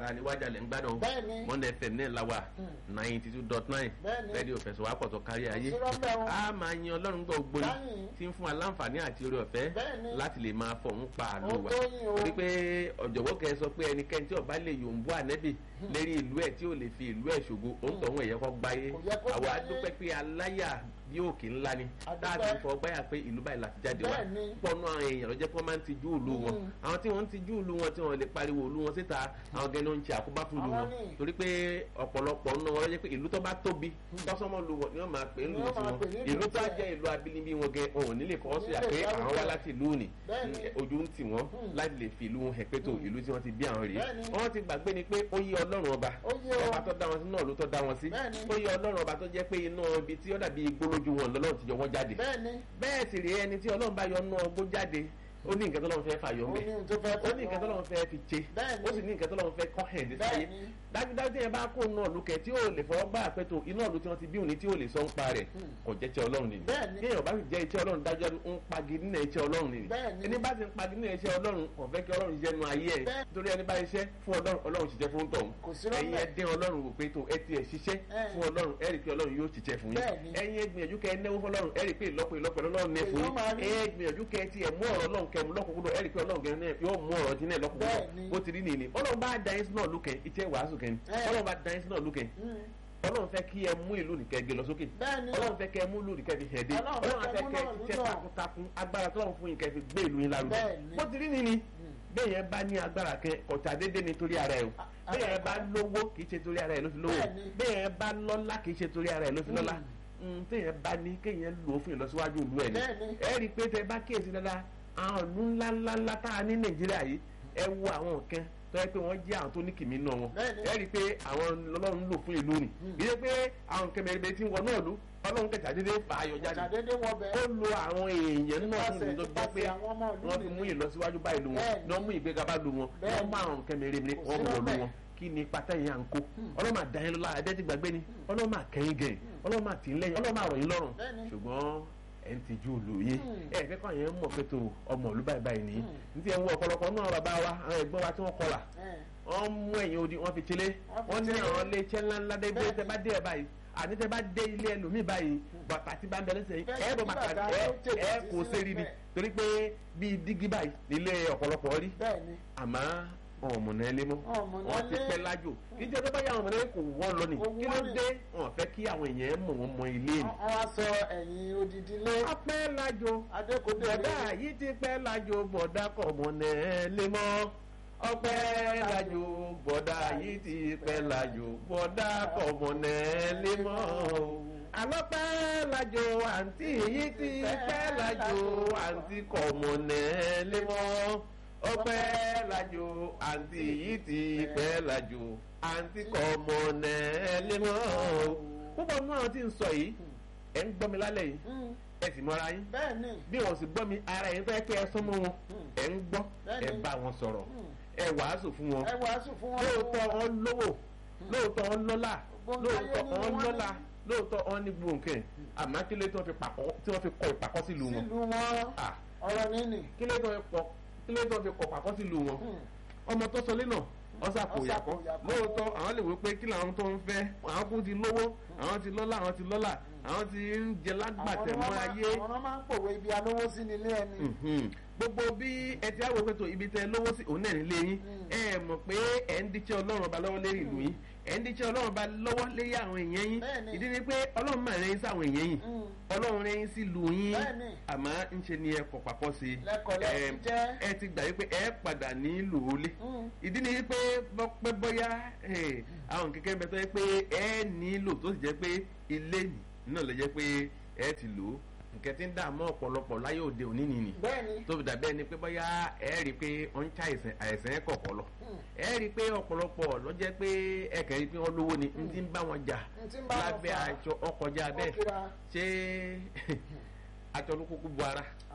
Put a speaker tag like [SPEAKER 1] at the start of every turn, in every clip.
[SPEAKER 1] ara ni wájà lẹ́ ń gbádùn
[SPEAKER 2] Bẹ́ẹ̀ni.
[SPEAKER 1] Monday FM náà la wà
[SPEAKER 2] Mm.
[SPEAKER 1] ninety two dot nine
[SPEAKER 2] Bẹ́ẹ̀ni.
[SPEAKER 1] rédíò fẹsọ̀ wá pọ̀tọ̀ kárí ayé
[SPEAKER 2] sí rọ́bẹ̀ wọn.
[SPEAKER 1] a máa yan ọlọ́run gbọ́ gbóni
[SPEAKER 2] Láyìn.
[SPEAKER 1] tí ń fún aláǹfààní àti oore ọ̀fẹ́
[SPEAKER 2] Bẹ́ẹ̀ni.
[SPEAKER 1] láti lè máa fọ̀hún pa àlọ́
[SPEAKER 2] Ó
[SPEAKER 1] wa
[SPEAKER 2] tó yín o.
[SPEAKER 1] torí pé ọ̀jọ̀gbọ́n kẹ́ ẹ sọ pé ẹnikẹ́ni tí ó bá lè yòǹbó ànẹ́bì lérí ìlú ẹ̀ tí ò lè fi ìlú ẹ̀ ṣògo òun tọ̀hún ẹ̀yẹ kọ́ gbáyé
[SPEAKER 2] Kò yẹ kó
[SPEAKER 1] àwa
[SPEAKER 2] gbáyé.
[SPEAKER 1] dúpẹ́ pé aláyà bí òkè ńlá ni
[SPEAKER 2] A dúpẹ́.
[SPEAKER 1] táàtì fọ gbáyà pé ìlú báyìí láti jáde wá
[SPEAKER 2] Bẹ́ẹ̀ni.
[SPEAKER 1] pọnú àwọn èèyàn ló jẹ́ pé wọ́n máa ń tijú ìlú wọn
[SPEAKER 2] Mm.
[SPEAKER 1] àwọn tí wọ́n ń tijú ìlú wọn tí wọ́n lè pariwo ìlú wọn síta àwọn gẹ́ni ó ń ṣe àkóbá fún ìlú
[SPEAKER 2] Àwọn
[SPEAKER 1] wọn
[SPEAKER 2] ni.
[SPEAKER 1] torí pé ọ̀pọ̀lọpọ̀ nínú wọn ló jẹ́ pé ìlú tó bá tóbi tọ́sọ́mọ́ lu wọn ni wọ́n máa pè é
[SPEAKER 2] Ni
[SPEAKER 1] lù
[SPEAKER 2] wọ́n máa
[SPEAKER 1] tiwọn
[SPEAKER 2] pè ní ìlú
[SPEAKER 1] ìlú tó
[SPEAKER 2] tiẹ̀.
[SPEAKER 1] jẹ́ ìlú abínibí wọn gẹ òun nílé fọwọ́ sí
[SPEAKER 2] Nílé
[SPEAKER 1] àpé
[SPEAKER 2] ìdárúkọ.
[SPEAKER 1] àwọn wá láti ìlú ni
[SPEAKER 2] Bẹ́ẹ̀ni.
[SPEAKER 1] ojú ń tì wọ́n
[SPEAKER 2] Mm.
[SPEAKER 1] láti lè fi ìlú wọn hẹ̀ pé tó ìlú tí wọ́n ti bí àwọn rèé
[SPEAKER 2] Bẹ́ẹ̀ni.
[SPEAKER 1] wọ́n ti gbàgbé ni pé ó yé ọlọ́run ọba
[SPEAKER 2] Ó yé o.
[SPEAKER 1] ọba tó dá wọn sí náà ló tó dá wọn sí
[SPEAKER 2] Bẹ́ẹ̀ni.
[SPEAKER 1] ó yé ọlọ́run ọba tó jẹ́ pé iná ibi tí ó dàbí igbó lójú wọn lọ́lọ́run ti yọ wọ́n jáde
[SPEAKER 2] Bẹ́ẹ̀ni.
[SPEAKER 1] bẹ́ẹ̀ sì rèé ẹni tí ọlọ́run bá yọ nú ọgbó jáde ó ní nǹkan tó lọ́run fẹ́ fàyọ
[SPEAKER 2] Ó
[SPEAKER 1] ńbẹ̀
[SPEAKER 2] ní ohun tó fẹ́
[SPEAKER 1] ó ní nǹkan tó lọ́run fẹ́ fi ṣe
[SPEAKER 2] Bẹ́ẹ̀ni.
[SPEAKER 1] ó sì ní nǹkan tó lọ́run fẹ́ kọ́ hẹ̀ dé sáyé
[SPEAKER 2] Bẹ́ẹ̀ni.
[SPEAKER 1] dájúdájú yẹn bá kó náà lukẹ tí yóò lè fọwọ́ gbá àpẹtò iná ìlú tí wọ́n ti bí òní tí yóò lè sọ ń pa rẹ̀ kò jẹ́ iṣẹ́ ọlọ́run nìyí
[SPEAKER 2] Bẹ́ẹ̀ni.
[SPEAKER 1] bí èèyàn bá sì jẹ́ iṣẹ́ ọlọ́run dájọ́ ń pagi nínú iṣẹ́ ọlọ́run nìyí
[SPEAKER 2] Bẹ́ẹ̀ni.
[SPEAKER 1] ẹni bá ti ń pagi nínú iṣẹ́ ọlọ́run kò fẹ́ kí ọlọ́run ṣiṣẹ́ nu ayé ẹ̀
[SPEAKER 2] Bẹ́ẹ̀ni.
[SPEAKER 1] torí ẹni bá ṣiṣẹ́ fún ọlọ́run ọlọ́run ṣiṣẹ́ fún tọ̀hún
[SPEAKER 2] Kò sí rọ́bẹ̀.
[SPEAKER 1] ẹ̀yin ẹ dín ọlọ́run wò pé tó ẹ tiẹ̀ ṣiṣẹ́
[SPEAKER 2] Ẹ̀.
[SPEAKER 1] fún ọlọ́run ẹ rí i pé ọlọ́run yóò ṣiṣẹ́ fún yín
[SPEAKER 2] Bẹ́ẹ̀ni.
[SPEAKER 1] ẹ̀yin ẹ gbìyànjú kẹ́ ẹ náwó fọlọ́run ẹ rí i pé ìlọ́pọ̀ ìlọ́pọ̀ ọlọ́run ní fún
[SPEAKER 2] Èèyàn máa
[SPEAKER 1] yín
[SPEAKER 2] rí.
[SPEAKER 1] ẹ gbìyànjú kẹ́ ẹ tiẹ̀ mú ọ̀rọ̀ ọlọ́run kẹ́ ẹ mú lọ́kùnkúndùn ẹ rí i pé ọlọ́run gẹ̀rẹ́ náà yóò mú ọ̀rọ̀ tí náà lọ́kùnkúndùn
[SPEAKER 2] Bẹ́ẹ̀ni.
[SPEAKER 1] bó ti rí nìyí ọlọ́run bá da yín sínú ọ̀lùkẹ́ iṣẹ́ wàásù kẹ́ni
[SPEAKER 2] Ẹ̀.
[SPEAKER 1] ọlọ́run bá da yín sínú ọ̀lùkẹ́
[SPEAKER 2] Mm.
[SPEAKER 1] ọlọ́run fẹ́ kí ẹ mú ìlú nìkẹ́ gbé lọ sókè
[SPEAKER 2] Bẹ́ẹ̀ni.
[SPEAKER 1] ọlọ́run fẹ́ kẹ́ ẹ mú ìlú nìkẹ́ fi hẹ̀dé
[SPEAKER 2] Ọlọ́run fẹ́
[SPEAKER 1] ọlọ́run
[SPEAKER 2] kẹ́
[SPEAKER 1] fẹ́
[SPEAKER 2] mú
[SPEAKER 1] kẹ́ ẹ
[SPEAKER 2] náà
[SPEAKER 1] ṣiṣẹ́
[SPEAKER 2] lúdọ̀.
[SPEAKER 1] takuntakun agbára tọ́lọ́run fún yín kẹ́ fi gbé ìlú yín lárugẹ
[SPEAKER 2] Bẹ́ẹ̀ni.
[SPEAKER 1] bó ti rí nìyí bẹ́ẹ̀ yẹn bá ní agbára kẹ ọ̀tà dédé ni torí ara ẹ̀ o
[SPEAKER 2] A-
[SPEAKER 1] bẹ́ẹ̀ yẹn bá lówó kì í ṣe torí ara ẹ̀ ló fi lówó
[SPEAKER 2] Bẹ́ẹ̀ni.
[SPEAKER 1] bẹ́ẹ̀ yẹn bá lọ́lá kì í ṣe torí ara ẹ̀ ló fi lọ́lá téèyàn bá ní kéèyàn lò ó fún ìlọsíwájú ìlú ẹ̀ ni
[SPEAKER 2] Bẹ́ẹ̀ni.
[SPEAKER 1] ẹ rí i pé tẹ bá kíyèsí dáadáa àwọn ìlú ńláńláńlá tá a ní nàìjíríà yìí ẹ wo àwọn nǹkan tó yẹ pé wọ́n jẹ́ àwọn tó ní kìmí náà wọn
[SPEAKER 2] Bẹ́ẹ̀ni.
[SPEAKER 1] ẹ rí i pé àwọn ọlọ́run ń lò fún ìlú ni kì í ṣe pé àwọn nǹkan mẹ́rin tí ń wọ náà lù ọlọ́run kẹta dédé fà á yọ jáde
[SPEAKER 2] Ṣàdédé wọ
[SPEAKER 1] ó
[SPEAKER 2] bẹ́ẹ̀.
[SPEAKER 1] lo àwọn èèyàn náà fún ìlú tó jẹ́ pé
[SPEAKER 2] Nípasẹ̀ àwọn ọmọ ìlú
[SPEAKER 1] wọ́n fi
[SPEAKER 2] nìyí.
[SPEAKER 1] mú ìlọsíwájú bá ìlú wọn
[SPEAKER 2] Bẹ́ẹ̀ni.
[SPEAKER 1] wọ́n mú ìgbéga bá ìlú wọn wọ́n
[SPEAKER 2] Bẹ́ẹ̀ni.
[SPEAKER 1] mú àwọn nǹkan mẹ́rin
[SPEAKER 2] Kò
[SPEAKER 1] wọ́n
[SPEAKER 2] sí
[SPEAKER 1] mú ọdún
[SPEAKER 2] lọ́bẹ̀.
[SPEAKER 1] wọn kí ni pátá yẹn à ń kó ọlọ́run máa dá yín lọ́la ẹ̀dẹ́ ti gbàgbé ni ọlọ́run máa kẹ́yìn gẹ̀yìn ọlọ́run máa tì í lẹ́yìn ọlọ́run máa rọ̀ yín lọ́rùn
[SPEAKER 2] Bẹ́ẹ̀ni.
[SPEAKER 1] ṣùgbọ́n ẹ̀ ń tijú ìlú yín
[SPEAKER 2] Hmm.
[SPEAKER 1] ẹ̀ fẹ́ kọ́ yẹn mọ̀ pé tó ọmọ ìlú báyìí báyìí nìyí ní ti ẹ̀ ń wọ ọ̀pọ̀lọpọ̀ náà bàbá wa àwọn ẹ̀gbọ́n wa tí wọ́n kọlà
[SPEAKER 2] Ẹ̀.
[SPEAKER 1] wọ́n mú ẹ̀yìn odi wọ́n fi tilé
[SPEAKER 2] Wọ́n fi
[SPEAKER 1] wọ́n ní
[SPEAKER 2] tilé.
[SPEAKER 1] àwọn ilé iṣẹ́ ńláńlá dé gbé
[SPEAKER 2] Bẹ́ẹ̀ni.
[SPEAKER 1] tẹ́ bá dé ẹ̀ báyìí àní tẹ́ bá dé ilé ẹlòmíì báyìí bàtà tí bá ń bẹ lẹ́sẹ̀ yìí
[SPEAKER 2] Bẹ́ẹ̀ni,
[SPEAKER 1] ẹ̀ bọ̀
[SPEAKER 2] bí
[SPEAKER 1] bàtà
[SPEAKER 2] bàtà
[SPEAKER 1] ẹ̀
[SPEAKER 2] tó tètè
[SPEAKER 1] ẹ̀
[SPEAKER 2] sí
[SPEAKER 1] kò
[SPEAKER 2] sílẹ̀
[SPEAKER 1] sẹ́rí ni
[SPEAKER 2] bẹ́ẹ̀.
[SPEAKER 1] torí pé bíi dígí báyìí nílé ọ̀pọ̀lọpọ̀ rí
[SPEAKER 2] Bẹ́ẹ̀ni.
[SPEAKER 1] àmọ́ ọmọnà ẹlẹ́ mọ́
[SPEAKER 2] Ọ̀mọ̀nà
[SPEAKER 1] wọ́n ti
[SPEAKER 2] ilé.
[SPEAKER 1] pẹ́ lájò kí jẹ́ tó bá yà àwọn ọmọdé kò wọ́n lọ ni
[SPEAKER 2] Kò
[SPEAKER 1] kí ló
[SPEAKER 2] wọ́n ni.
[SPEAKER 1] dé wọn fẹ́ kí àwọn èèyàn mọ̀ wọ́n mọ ilé ni.
[SPEAKER 2] Wọ́n wá sọ ẹ̀yìn odidi lé.
[SPEAKER 1] ọpẹ́ lájò
[SPEAKER 2] Adékòdé
[SPEAKER 1] bọ̀dá yìí ti pẹ́ lájò bọ̀dá kọ̀ ọmọnà ẹlẹ́ mọ́ ọpẹ́ lájò bọ̀dá yìí ti pẹ́ lájò bọ̀dá kọ̀ ọmọnà ẹlẹ́ mọ́ alọ́pẹ́ lájò àǹtí yìí ti pẹ́ lájò àǹtí kọ̀ ọmọnà ẹlẹ́ mọ́ ọpẹ́ lájò àǹtí yìí ti pẹ́ lájò àǹtí kọ̀ ọmọnà ẹlẹ́ mọ́ púpọ̀ nínú àwọn tí ń sọ yìí ẹ̀ ń gbọ́ mi lálẹ́ yìí
[SPEAKER 2] Mm.
[SPEAKER 1] ẹ sì mọ́ra yín
[SPEAKER 2] Bẹ́ẹ̀ni.
[SPEAKER 1] bí wọn sì gbọ́ mi ara yín fẹ́ pé ẹ súnmọ́ wọn ẹ ń gbọ́
[SPEAKER 2] Bẹ́ẹ̀ni.
[SPEAKER 1] ẹ bá wọn sọ̀rọ̀ ẹ wàásù fún wọn
[SPEAKER 2] Ẹ wàásù fún wọn.
[SPEAKER 1] lóòótọ́ wọn lówó lóòótọ́ wọn lọ́lá
[SPEAKER 2] Gbogbo
[SPEAKER 1] lóòótọ́
[SPEAKER 2] ayé ni
[SPEAKER 1] wọn
[SPEAKER 2] wọ́n
[SPEAKER 1] lọ́lá
[SPEAKER 2] ní.
[SPEAKER 1] lóòótọ́ wọn ní gbòǹkẹ́ àmọ́ kí ló tí wọ́n fi pàkọ́ tí wọ́n fi kọ ìpàkọ́ sílùú wọn
[SPEAKER 2] Sílùú wọn.
[SPEAKER 1] Ah,
[SPEAKER 2] Ọ̀rọ̀ nínì.
[SPEAKER 1] kí ló tí wọ́n fi kọ kí ló tí wọ́n fi kọ ìpàkọ́ sílùú wọn ọmọ tó sọlé náà ọsàpò yàkọ́
[SPEAKER 2] Ọ̀sàpòyàkọ́.
[SPEAKER 1] lóòótọ́ àwọn lè wí pé kí làwọn tó ń fẹ́ àwọn kún ti lówó àwọn ti lọ́lá àwọn ti lọ́lá àwọn ti ń jẹ lágbàtẹ̀ mọ́ ayé
[SPEAKER 2] Àwọn ọmọ máa ń pòwe ibi alówó sí nílé ẹni.
[SPEAKER 1] Mhm. gbogbo bí ẹ ti àwọn òpètò ibi tẹ lówó sí òun náà nílé yín
[SPEAKER 2] Mm.
[SPEAKER 1] ẹ mọ̀ pé ẹ ń díṣẹ́ ọlọ́run ọba lọ́wọ́ lérí ìlú yín ẹ ń díṣẹ́ ọlọ́run ọba lọ́wọ́ lérí àwọn èèyàn yín
[SPEAKER 2] Bẹ́ẹ̀ni.
[SPEAKER 1] ìdí ni pé ọlọ́run máa rẹ́yìn sáwọn èèyàn yín
[SPEAKER 2] Mm.
[SPEAKER 1] ọlọ́run rẹ́yìn sí ìlú yín
[SPEAKER 2] Bẹ́ẹ̀ni.
[SPEAKER 1] àmọ́ ń ṣe ni ẹ kọ̀ papọ̀ sí i
[SPEAKER 2] Lẹ́kọ̀ọ́ lẹ́
[SPEAKER 1] Ẹ-
[SPEAKER 2] ti jẹ́.
[SPEAKER 1] ẹ ti gbà wípé ẹ padà nílò olé
[SPEAKER 2] Mm.
[SPEAKER 1] ìdí ni wípé bọ́pẹ́ bọ́yá eh, àwọn kẹ̀kẹ́ bẹ tó yẹ pé ẹ nílò tó sì jẹ́ pé ilé nì náà lè jẹ́ pé ẹ ti lò ó nǹkan tí ń dààmú ọ̀pọ̀lọpọ̀ láyé òde òní nìyí
[SPEAKER 2] Bẹ́ẹ̀ni.
[SPEAKER 1] tó fi dàbẹ́ ni pé bóyá ẹ rí i pé ó ń ṣá àìsàn àìsàn ẹ̀ kọ̀ọ̀kọ̀ lọ
[SPEAKER 2] Mm.
[SPEAKER 1] ẹ rí i pé ọ̀pọ̀lọpọ̀ ló jẹ́ pé ẹ kàn rí i pé wọ́n lówó ni n ti ń bá wọn jà
[SPEAKER 2] N ti ń bá wọn
[SPEAKER 1] lábẹ́
[SPEAKER 2] fà.
[SPEAKER 1] aṣọ ọkọjá
[SPEAKER 2] Ó
[SPEAKER 1] bẹ́ẹ̀
[SPEAKER 2] kíra.
[SPEAKER 1] ṣé aṣọ ló kúkú bu ara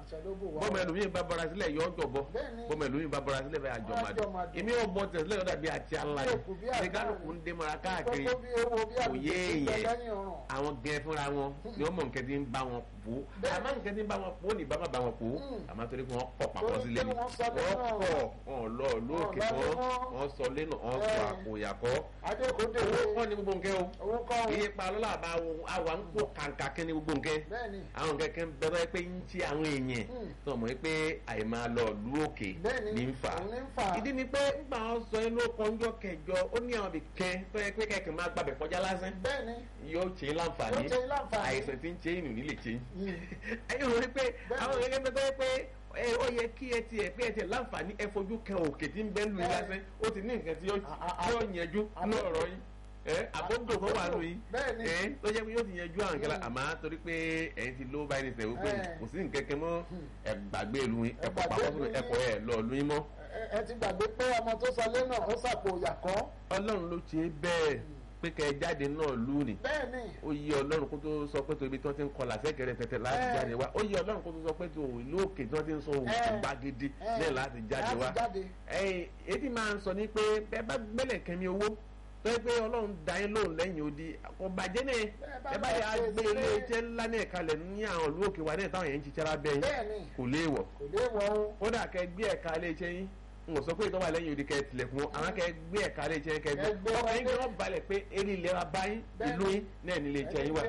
[SPEAKER 2] àṣà ló bò wá.
[SPEAKER 1] bọ́mọ ẹlòmíín bá bọ́ra sílẹ̀ yọ ọjọ́ bọ́
[SPEAKER 2] Bẹ́ẹ̀ni.
[SPEAKER 1] bọ́mọ ẹlòmíín bá bọ́ra sílẹ̀ bẹ́ẹ̀ àjọ
[SPEAKER 2] Àjọ
[SPEAKER 1] màdùn
[SPEAKER 2] màdùn.
[SPEAKER 1] èmi ò bọ́ tẹ̀sílẹ̀ yọ̀dà bíi àti ala
[SPEAKER 2] Bí òkú bí
[SPEAKER 1] ní
[SPEAKER 2] àgbà
[SPEAKER 1] kálukú ń dé mọ́ra káàkiri
[SPEAKER 2] Kókó bí ewo bí
[SPEAKER 1] kò
[SPEAKER 2] àbùkù
[SPEAKER 1] yé
[SPEAKER 2] tó bẹ
[SPEAKER 1] èèyàn
[SPEAKER 2] lẹ́yìn ọ̀ràn.
[SPEAKER 1] àwọn gẹ fúnra wọn ni wọn mọ nǹkan tí ń bá wọn pò
[SPEAKER 2] Bẹ́ẹ̀ni.
[SPEAKER 1] àmọ́ nǹkan tí ń bá wọn pò ní bàbá bá wọn pò
[SPEAKER 2] Mm.
[SPEAKER 1] àmọ́ torí pé wọn kọ papọ̀
[SPEAKER 2] Torí
[SPEAKER 1] sílẹ̀
[SPEAKER 2] pé
[SPEAKER 1] ni
[SPEAKER 2] wọ́n sọ
[SPEAKER 1] wọ́n
[SPEAKER 2] lé náà.
[SPEAKER 1] kọ̀ wọn lọ lóòkè
[SPEAKER 2] Wọ́n lọ
[SPEAKER 1] wọn
[SPEAKER 2] lé wọn.
[SPEAKER 1] wọ́n sọ lé náà wọ́n sọ
[SPEAKER 2] Bẹ́ẹ̀ni.
[SPEAKER 1] àpò ìyàkọ́
[SPEAKER 2] adékòdè
[SPEAKER 1] owó kọ́ ni gbogbo nǹkan o
[SPEAKER 2] owó kọ́ ọ́n.
[SPEAKER 1] iye pa lọ́la bá wo àwa ń kó kàǹkà kí ni gbogbo nǹkan
[SPEAKER 2] bẹ́ẹ̀ni
[SPEAKER 1] àwọn kẹ̀kẹ́ ń bẹ̀rẹ̀ pé ń ti àwọn èèyàn
[SPEAKER 2] Mm.
[SPEAKER 1] tó mọ̀ pé àìmáa lọ lú òkè
[SPEAKER 2] Bẹ́ẹ̀ni,
[SPEAKER 1] ní ń fà
[SPEAKER 2] òun ní ń fà.
[SPEAKER 1] ìdí ni pé nígbà wọn sọ inú kọjọ kẹjọ ó ní àwọn ibìkan tó yẹ pé kẹ̀kẹ́ máa gbàbẹ̀ kọjá lásán
[SPEAKER 2] bẹ́ẹ̀ni
[SPEAKER 1] yóò ṣe é láǹfààní
[SPEAKER 2] Yóò ṣe é láǹfààní.
[SPEAKER 1] àìsàn tí ń ṣe ìnù nílé ṣe
[SPEAKER 2] Mm.
[SPEAKER 1] ẹ̀yin ò rí pé
[SPEAKER 2] Bẹ́ẹ̀ni.
[SPEAKER 1] àwọn gẹ́gẹ́ bí tó yẹ pé ẹ, ó yẹ kí ẹ tiẹ̀ pé ẹ tiẹ̀ láǹfààní ẹ fojú kan òkè tí ń bẹ́ lu yín
[SPEAKER 2] Bẹ́ẹ̀ni.
[SPEAKER 1] lásán ó ti ní nǹkan tí yóò
[SPEAKER 2] A- a-
[SPEAKER 1] tí yóò yanjú ní
[SPEAKER 2] àbọ̀-
[SPEAKER 1] ọ̀rọ̀ yín ẹ àbọ̀dò tó wà lù yín
[SPEAKER 2] Bẹ́ẹ̀ni.
[SPEAKER 1] ẹ tó jẹ́ pé yóò ti yanjú àwọn kẹlẹ́
[SPEAKER 2] Mm.
[SPEAKER 1] àmọ́ torí pé ẹ̀yin ti ló báyìí nìṣẹ́ wípé
[SPEAKER 2] Ẹ.
[SPEAKER 1] kò sí nǹkan kan mọ́ ẹ gbàgbé ìlú yín
[SPEAKER 2] Ẹ
[SPEAKER 1] ẹ̀kọ́
[SPEAKER 2] gbàgbé
[SPEAKER 1] papọ̀
[SPEAKER 2] ìlú yín.
[SPEAKER 1] ẹ̀kọ́ ẹ̀ lọ lu yín mọ́
[SPEAKER 2] Ẹ- ẹ ti gbàgbé pé ọmọ tó sọ lé náà ó sàpò ìyàkọ́
[SPEAKER 1] ọlọ́run ló ṣe é bẹ́ẹ̀ pé kẹ́ ẹ jáde náà lù ní
[SPEAKER 2] bẹ́ẹ̀ni
[SPEAKER 1] ó yẹ ọlọ́run kó tó sọ pé tó ibi tí wọ́n ti ń kọlà sẹ́kẹ̀rẹ̀ tẹ̀tẹ̀ láti
[SPEAKER 2] Ẹ.
[SPEAKER 1] jáde wá ó yẹ ọlọ́run kó tó sọ pé tó ìlú òkè tí wọ́n ti ń sọ òkè
[SPEAKER 2] Ẹ.
[SPEAKER 1] gbàgede
[SPEAKER 2] Ẹ.
[SPEAKER 1] náà láti jáde wá
[SPEAKER 2] láti jáde
[SPEAKER 1] ẹ̀yìn ètí máa ń sọ ní pé bẹ́ẹ̀ bá gbẹ́lẹ̀ kẹ́mi owó tó yẹ pé ọlọ́run da yín lóhùn lẹ́yìn odi kò bàjẹ́ náà
[SPEAKER 2] bá
[SPEAKER 1] ẹ bá
[SPEAKER 2] lọ
[SPEAKER 1] yà á
[SPEAKER 2] ṣe
[SPEAKER 1] gbé
[SPEAKER 2] sílé.
[SPEAKER 1] ilé iṣẹ́ ńlá náà kalẹ̀ ní àwọn ìlú òkè wa náà táwọn yẹn ń ṣiṣẹ́ lábẹ́ yín
[SPEAKER 2] bẹ́ẹ̀ni
[SPEAKER 1] kò léèwọ̀
[SPEAKER 2] kò lè wọ o
[SPEAKER 1] kódà kẹ gbé ẹ̀ka ilé iṣẹ́ yín n ò sọ pé ìtọ́wà lẹ́yìn odi kẹ tilẹ̀kùn wọn àwọn kẹ gbé ẹ̀ka ilé iṣẹ́ yín kẹ gbé
[SPEAKER 2] Kẹ gbé
[SPEAKER 1] ọkàn yín
[SPEAKER 2] wọlé.
[SPEAKER 1] kí wọ́n balẹ̀ pé eré ìlera bá yín
[SPEAKER 2] Bẹ́ẹ̀ni.
[SPEAKER 1] ìlú yín náà ní ilé iṣẹ́ yín wà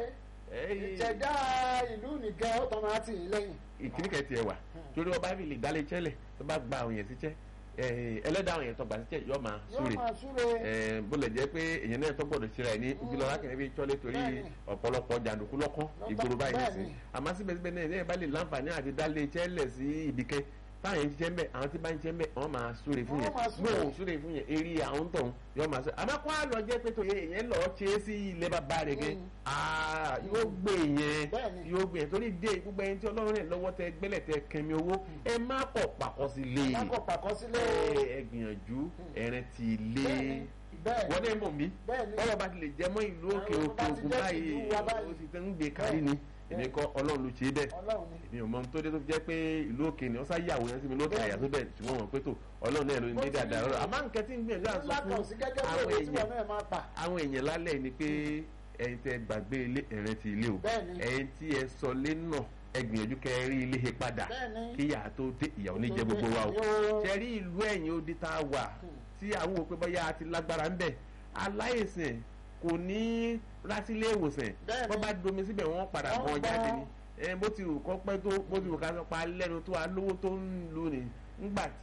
[SPEAKER 2] ìṣẹ̀dá ìlú nìkan ó tọ́ máa tì í lẹ́yìn
[SPEAKER 1] ìkíní kẹ tiẹ̀ wà torí ọba fi lè dálé iṣẹ́ lẹ̀ tó bá gba àwọn yẹn síṣẹ́ ẹlẹ́dàá àwọn yẹn tó gbà síṣẹ́ yọ máa
[SPEAKER 2] yóò
[SPEAKER 1] súre
[SPEAKER 2] máa súre
[SPEAKER 1] Eh, bó lè jẹ́ pé èèyàn náà tó gbọ́dọ̀ ṣe ra ẹ̀ ní ojúlọ lákìnrin bí tọ́lé torí
[SPEAKER 2] Bẹ́ẹ̀ni.
[SPEAKER 1] ọ̀pọ̀lọpọ̀ jàǹdùkú lọ́kàn
[SPEAKER 2] Lọ́tọ̀,
[SPEAKER 1] ìgboro báyìí
[SPEAKER 2] bẹ́ẹ̀ni.
[SPEAKER 1] nìsín àmọ́ síbẹ̀síbẹ̀ náà ẹ̀yìn bá lè láǹfààní àti dálé iṣẹ́ lẹ̀ sí ibìkẹ́ táwọn yẹn ń ṣiṣẹ́ ń bẹ̀ àwọn tí bá ń ṣiṣẹ́ ń bẹ̀ wọ́n máa súre fún
[SPEAKER 2] Wọ́n
[SPEAKER 1] yẹn
[SPEAKER 2] máa súre.
[SPEAKER 1] bó o súre fún yẹn eré àwọn tó ń yọ máa súre àmọ́ kó àlọ́ jẹ́ pé tòye èèyàn lọ́ọ́ ṣe é sí ilé bàbá rẹ̀ gẹ́
[SPEAKER 2] Mm.
[SPEAKER 1] Ah, yóò gbé yẹn
[SPEAKER 2] Bẹ́ẹ̀ni.
[SPEAKER 1] yóò gbé yẹn torí dé gbogbo ẹni tí ọlọ́run rẹ̀ lọ́wọ́ tẹ gbẹ́lẹ̀ tẹ kẹmi owó ẹ má kọ̀ pàkọ́ sí lé
[SPEAKER 2] lákọ̀ pàkọ́ sílé
[SPEAKER 1] ẹ ẹ gbìyànjú ẹ̀rẹ̀ ti lé
[SPEAKER 2] bẹ́ẹ̀ni bẹ́ẹ̀ni
[SPEAKER 1] wọ́n dẹ́ mọ̀ mí
[SPEAKER 2] bẹ́ẹ̀ni
[SPEAKER 1] bọ́lá bá ti lè jẹ́ mọ́ ìlú òkè
[SPEAKER 2] Àwọn
[SPEAKER 1] òkè
[SPEAKER 2] bá ti
[SPEAKER 1] ògùn
[SPEAKER 2] jẹ́
[SPEAKER 1] báyìí
[SPEAKER 2] ìlú wa báyìí.
[SPEAKER 1] ó ti tẹ́ ń gbé kárí ni èmi kọ́ ọlọ́run ló ṣe é bẹ́ẹ̀
[SPEAKER 2] ọlọ́run ni
[SPEAKER 1] èmi ò mọ ohun tó dé tó fi jẹ́ pé ìlú òkè ni wọ́n sá yàwó yẹn sí mi lókè àyà tó bẹ̀ ṣùgbọ́n wọn pé tó ọlọ́run náà ló ń
[SPEAKER 2] Bó
[SPEAKER 1] dé
[SPEAKER 2] ti
[SPEAKER 1] dáadáa
[SPEAKER 2] rí
[SPEAKER 1] lọ́rọ̀
[SPEAKER 2] ni.
[SPEAKER 1] àmọ́ nǹkan tí ń gbìyànjú àti sọ
[SPEAKER 2] lákàn sí
[SPEAKER 1] fún
[SPEAKER 2] gẹ́gẹ́ bí
[SPEAKER 1] àwọn
[SPEAKER 2] òwe tí wọn
[SPEAKER 1] èèyàn
[SPEAKER 2] náà máa pa
[SPEAKER 1] àwọn èèyàn lálẹ́ ni pé ẹ̀yin tẹ́ gbàgbé ilé ẹ̀rẹ́ ti ilé o
[SPEAKER 2] Bẹ́ẹ̀ni.
[SPEAKER 1] ẹ̀yin tí ẹ sọ lé náà ẹ gbìyànjú kẹ́ ẹ rí ilé he padà
[SPEAKER 2] Bẹ́ẹ̀ni.
[SPEAKER 1] kí ìyá tó dé ìyàwó ní jẹ gbogbo wa o
[SPEAKER 2] Yóò-
[SPEAKER 1] ṣe rí ìlú ẹ̀yìn odi tá a wà tí àwọn òpin bọ́yá àti lágbára ń bẹ̀ aláìsàn kò ní rásílé ìwòsàn
[SPEAKER 2] Bẹ́ẹ̀ni.
[SPEAKER 1] wọ́n bá domi síbẹ̀ wọ́n padà
[SPEAKER 2] Wọ́n
[SPEAKER 1] bọ́ jáde
[SPEAKER 2] gbọ́.
[SPEAKER 1] ni ẹ bó ti wù kọ́ pẹ́ tó bó ti wù ká sọ pa lẹ́nu tó alówó tó ń lu ni ńgbà tí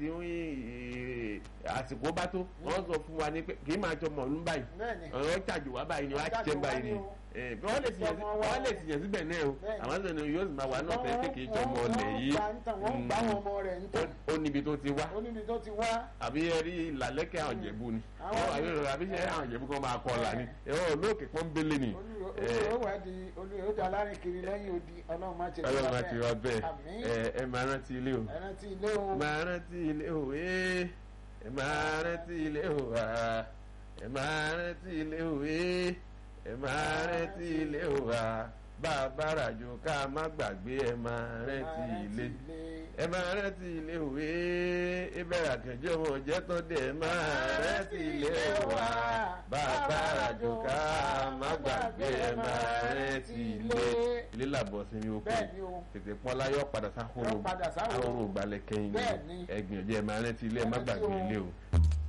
[SPEAKER 1] eh, àsìkò bá tó wọ́n sọ fún wa ní pé kì í máa jọ mọ̀ọ́lú báyìí
[SPEAKER 2] bẹ́ẹ̀ni
[SPEAKER 1] ọ̀rọ̀ tàjù wá báyìí ni wọ́n á
[SPEAKER 2] Tàjù
[SPEAKER 1] jẹ́
[SPEAKER 2] wá
[SPEAKER 1] báyìí
[SPEAKER 2] ni
[SPEAKER 1] ni
[SPEAKER 2] o.
[SPEAKER 1] Eh, bí wọ́n lè sìyàn sí-
[SPEAKER 2] Ìjọba wa
[SPEAKER 1] wọ́n lè
[SPEAKER 2] o.
[SPEAKER 1] sìyàn síbẹ̀ náà o
[SPEAKER 2] Bẹ́ẹ̀ni.
[SPEAKER 1] àwọn sọ̀rọ̀ yóò sì máa wà náà tẹ́ pé kì í jọ ọmọ ọ̀lẹ̀ yìí
[SPEAKER 2] wọ́n gbà ń tàn wọ́n gbà wọn ọmọ rẹ̀ ń tàn
[SPEAKER 1] ó níbi tó ti wá
[SPEAKER 2] ó níbi tó ti wá
[SPEAKER 1] àbí ẹ rí ìlàlẹ́kẹ̀ àwọn ìjẹ̀bú ni
[SPEAKER 2] Àwọn-
[SPEAKER 1] Ọ, àbí àbí ṣe àwọn ìjẹ̀bú kan máa kọ́ ọ̀la ni ẹ̀rọ olóòkè pọ́nbélé ni
[SPEAKER 2] olùyó wà di olùyó di alárin kiri lẹ́yìn odi ọlọ́run má ti
[SPEAKER 1] ọlọ́run máa ti wá bẹ́ẹ̀
[SPEAKER 2] àmín
[SPEAKER 1] ẹ ẹ máa rántí ilé o
[SPEAKER 2] ẹran tí ilé o
[SPEAKER 1] máa rántí ilé o ee ẹ máa rántí ilé o wá ẹ máa rántí ilé o ee ẹ máa rántí ilé o wá bàbá ràjò ká má gbàgbé ẹ máa rántí ilé ẹ máa rántí ilé o ee ìbẹ̀rẹ̀ àkànjọ́ wọn jẹ́ tó dé ẹ máa rántí ilé o wá bàbá ràjò ká má gbàgbé ẹ máa rántí ilé ilé làbọ̀ sí mi ó pè
[SPEAKER 2] bẹ́ẹ̀ ni o
[SPEAKER 1] tètè pọ́n láyọ̀ padà sáhóró
[SPEAKER 2] Yóò padà sáhóró.
[SPEAKER 1] sáhóró gbalẹ̀ kẹ́yìn
[SPEAKER 2] Bẹ́ẹ̀ ni.
[SPEAKER 1] ẹgbìyànjú ẹ máa rántí ilé ẹ má
[SPEAKER 2] Ẹ rántí
[SPEAKER 1] gbàgbé
[SPEAKER 2] o.
[SPEAKER 1] ilé o.